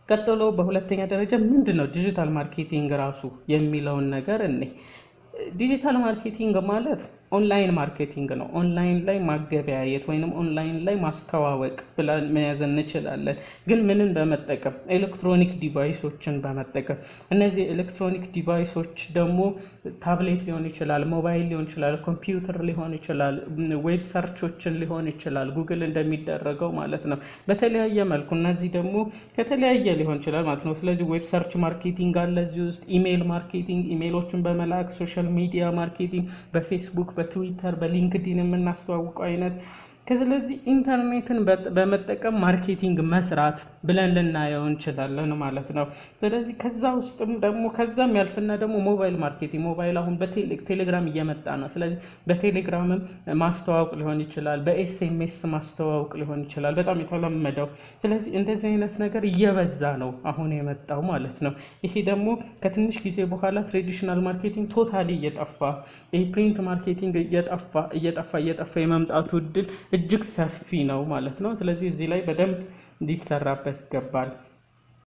ቀጥሎ በሁለተኛ ደረጃ ምንድን ነው ዲጂታል ማርኬቲንግ ራሱ የሚለውን ነገር እኔ ዲጂታል ማርኬቲንግ ማለት ኦንላይን ማርኬቲንግ ነው። ኦንላይን ላይ ማገበያየት ወይንም ኦንላይን ላይ ማስተዋወቅ ብለን መያዝ እንችላለን። ግን ምንን በመጠቀም ኤሌክትሮኒክ ዲቫይሶችን በመጠቀም እነዚህ ኤሌክትሮኒክ ዲቫይሶች ደግሞ ታብሌት ሊሆን ይችላል፣ ሞባይል ሊሆን ይችላል፣ ኮምፒውተር ሊሆን ይችላል፣ ዌብ ሰርቾችን ሊሆን ይችላል፣ ጉግል እንደሚደረገው ማለት ነው። በተለያየ መልኩ እነዚህ ደግሞ ከተለያየ ሊሆን ይችላል ማለት ነው። ስለዚህ ዌብ ሰርች ማርኬቲንግ አለ እዚህ ውስጥ፣ ኢሜይል ማርኬቲንግ ኢሜይሎችን በመላክ ሶሻል ሚዲያ ማርኬቲንግ በፌስቡክ በትዊተር በሊንክዲን የምናስተዋውቀው አይነት ስለዚህ ኢንተርኔትን በመጠቀም ማርኬቲንግ መስራት ብለን ልናየው እንችላለን ማለት ነው። ስለዚህ ከዛ ውስጥም ደግሞ ከዛም ያልፍና ደግሞ ሞባይል ማርኬቲንግ ሞባይል አሁን በቴሌግራም እየመጣ ነው። ስለዚህ በቴሌግራምም ማስተዋወቅ ሊሆን ይችላል፣ በኤስኤምኤስ ማስተዋወቅ ሊሆን ይችላል፣ በጣም የተለመደው። ስለዚህ እንደዚህ አይነት ነገር እየበዛ ነው አሁን የመጣው ማለት ነው። ይሄ ደግሞ ከትንሽ ጊዜ በኋላ ትሬዲሽናል ማርኬቲንግ ቶታሊ እየጠፋ ይሄ ፕሪንት ማርኬቲንግ እየጠፋ እየጠፋ እየጠፋ የመምጣቱ እድል እጅግ ሰፊ ነው ማለት ነው። ስለዚህ እዚህ ላይ በደንብ ሊሰራበት ይገባል።